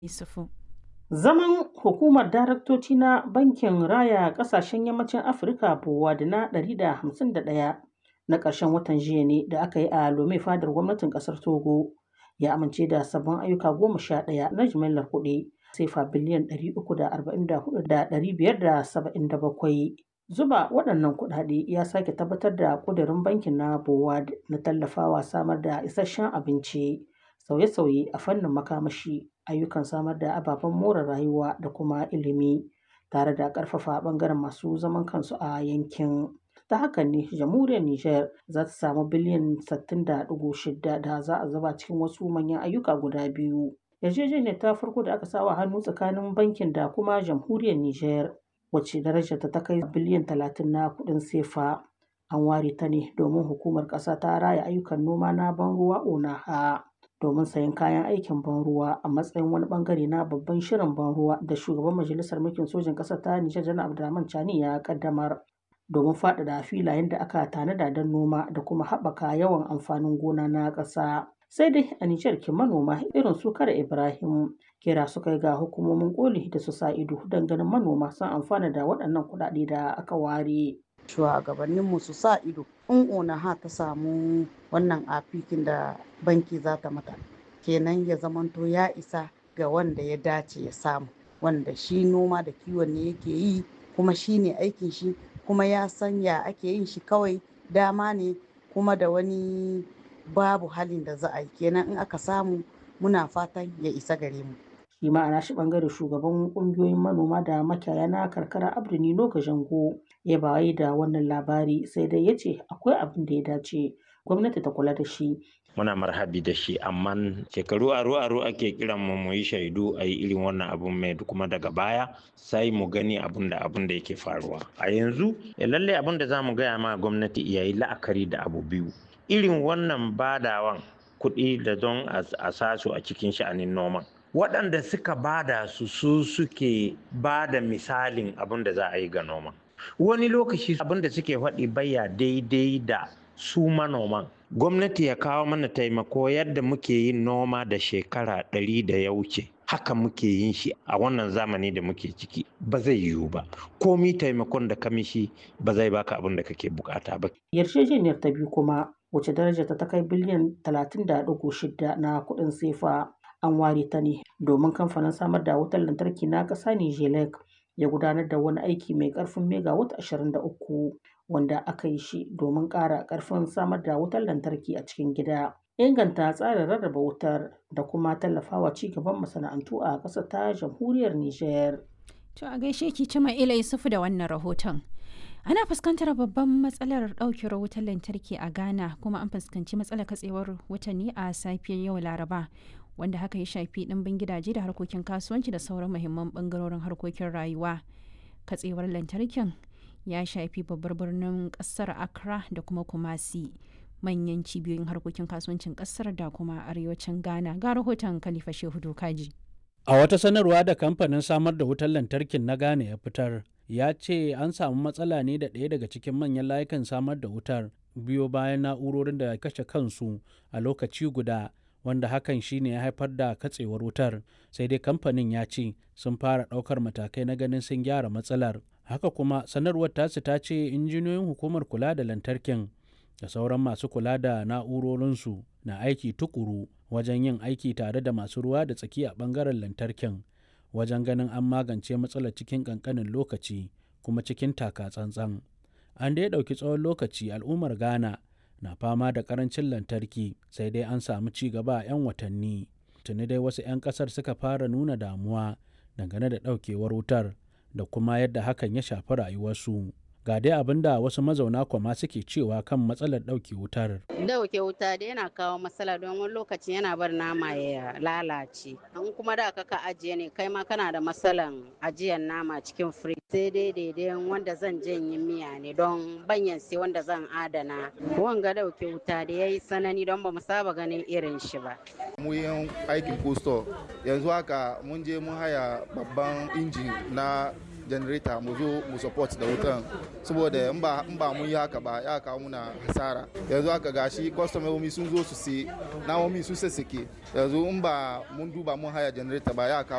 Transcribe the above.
Yusufu. Zaman hukumar daraktoci na Bankin Raya Ƙasashen Yammacin Afirka (BOAD) na 151 na ƙarshen watan jiya ne da aka yi a Lome fadar gwamnatin ƙasar Togo ya amince da sabbin ayyuka goma sha ɗaya na jimillar kuɗi sefa biliyan 344,577. Zuba waɗannan kuɗaɗe ya sake tabbatar da ƙudurin bankin na BOAD na tallafawa samar da isasshen abinci, sauye-sauye a fannin makamashi, ayyukan samar da ababen more rayuwa da kuma ilimi, tare da ƙarfafa ɓangaren masu zaman kansu a yankin. Ta hakan ne jamhuriyar Nijar za ta samu biliyan 60.6 da za a zuba cikin wasu manyan ayyuka guda biyu. Yarjejeniyar ta farko da aka sa wa hannu tsakanin bankin da kuma jamhuriyar Nijar, wacce darajarta ta kai biliyan 30 na kuɗin sefa, an ware ta ne domin Hukumar Ƙasa ta Raya Ayyukan Noma na Ban ruwa (ONAHA) domin sayen kayan aikin ban ruwa a matsayin wani ɓangare na babban shirin ban ruwa da Shugaban Majalisar Mulkin Sojin ƙasar ta Nijar Janar Abdurrahman Chani ya ƙaddamar. domin faɗaɗa filayen da aka tanada don noma da kuma haɓaka yawan amfanin gona na ƙasa. Sai dai a Nijar kin manoma irin su Kare Ibrahim kira suka yi ga hukumomin koli da su sa ido don ganin manoma sun amfana da waɗannan kuɗaɗe da aka ware. Shugabanninmu su sa ido in ONAHA ta samu wannan afikin da banki za ta mata kenan ya zamanto ya isa ga wanda ya dace ya samu wanda shi noma da kiwon ne yake yi kuma shi ne aikin shi kuma ya san ya ake yin shi kawai dama ne kuma da wani babu halin da za a yi kenan in aka samu muna fatan ya isa gare mu. shi ma a nashi bangare shugaban kungiyoyin manoma da makiyaya na karkara abdu nino jango ya bayi da wannan labari sai dai ya ce akwai abin da ya dace gwamnati ta kula da shi muna marhabi da shi amma shekaru aro aro ake kiran mu mu yi shaidu a yi irin wannan abun mai kuma daga baya sai mu gani abun da abun da yake faruwa a yanzu lallai abun da za mu gaya ma gwamnati ya yi la'akari da abu biyu irin wannan badawan kuɗi da don a sasu a cikin sha'anin noman waɗanda suka bada su su suke bada misalin abun da za a yi ga noman wani lokaci abun da suke faɗi baya daidai da su manoman gwamnati ya kawo mana taimako yadda muke yin noma da shekara ɗari da ya wuce haka muke yin shi a wannan zamani da muke ciki ba zai yiwu ba komi taimakon da kamishi ba zai baka abin da kake bukata ba yarjejeniyar ta biyu kuma wacce darajarta ta kai biliyan 30.6 na kuɗin sefa an ware ta ne domin kamfanin samar da wutar lantarki na ƙasa Nijelek ya gudanar da wani aiki mai ƙarfin megawatt 23 wanda aka yi shi domin ƙara ƙarfin samar da wutar lantarki a cikin gida. Inganta tsarin rarraba wutar da kuma tallafawa ci gaban masana'antu a ƙasar ta jamhuriyar Nijar. To a gaishe ki cima ila Yusufu da wannan rahoton. Ana fuskantar babban matsalar ɗaukewar wutar lantarki a Ghana kuma an fuskanci matsalar katsewar wuta ne a safiyar yau Laraba. wanda haka ya shafi ɗimbin gidaje da harkokin kasuwanci da sauran muhimman ɓangarorin harkokin rayuwa katsewar lantarkin ya shafi babbar birnin ƙasar accra da kuma kumasi manyan cibiyoyin harkokin kasuwancin ƙasar da kuma arewacin ghana ga rahoton khalifa shehu dokaji a wata sanarwa da kamfanin samar da wutar lantarkin na ghana ya fitar ya ce an samu matsala ne da ɗaya daga cikin manyan layukan samar da wutar biyo bayan na'urorin da kashe kansu a lokaci guda wanda hakan shine ya haifar da katsewar wutar sai dai kamfanin ya ce sun fara ɗaukar matakai na ganin sun gyara matsalar haka kuma sanarwar tasu ta ce injiniyoyin hukumar kula da lantarkin da sauran masu kula da na'urorinsu na aiki tukuru wajen yin aiki tare da masu ruwa da tsaki a ɓangaren lantarkin wajen ganin an magance matsalar cikin ƙanƙanin lokaci kuma cikin taka tsantsan an dai ɗauki tsawon lokaci al'ummar ghana na fama da karancin lantarki sai dai an samu ci gaba a 'yan watanni tuni dai wasu 'yan kasar suka fara nuna damuwa dangane da daukewar wutar da kuma yadda hakan ya shafi rayuwarsu ga dai abin da wasu mazauna kwama suke cewa kan matsalar ɗauke wutar. Dauke wuta da yana kawo matsala don wani lokaci yana bar nama ya lalace. In kuma da ka ajiye ne kai ma kana da matsalan ajiyar nama cikin firij. Sai dai daidai wanda zan janye miya ne don banyan sai wanda zan adana. Wanga dauke wuta da ya yi sanani don ba mu saba ganin irin shi ba. Mu yin aikin posto yanzu haka mun je mun haya babban injin na janareta mu zo mu support da wutan saboda in ba in ba mun yi haka ba ya kawo muna hasara yanzu haka gashi kwastomomi sun zo su sai namomi sun sassake yanzu in ba mun duba mun haya janareta ba ya kawo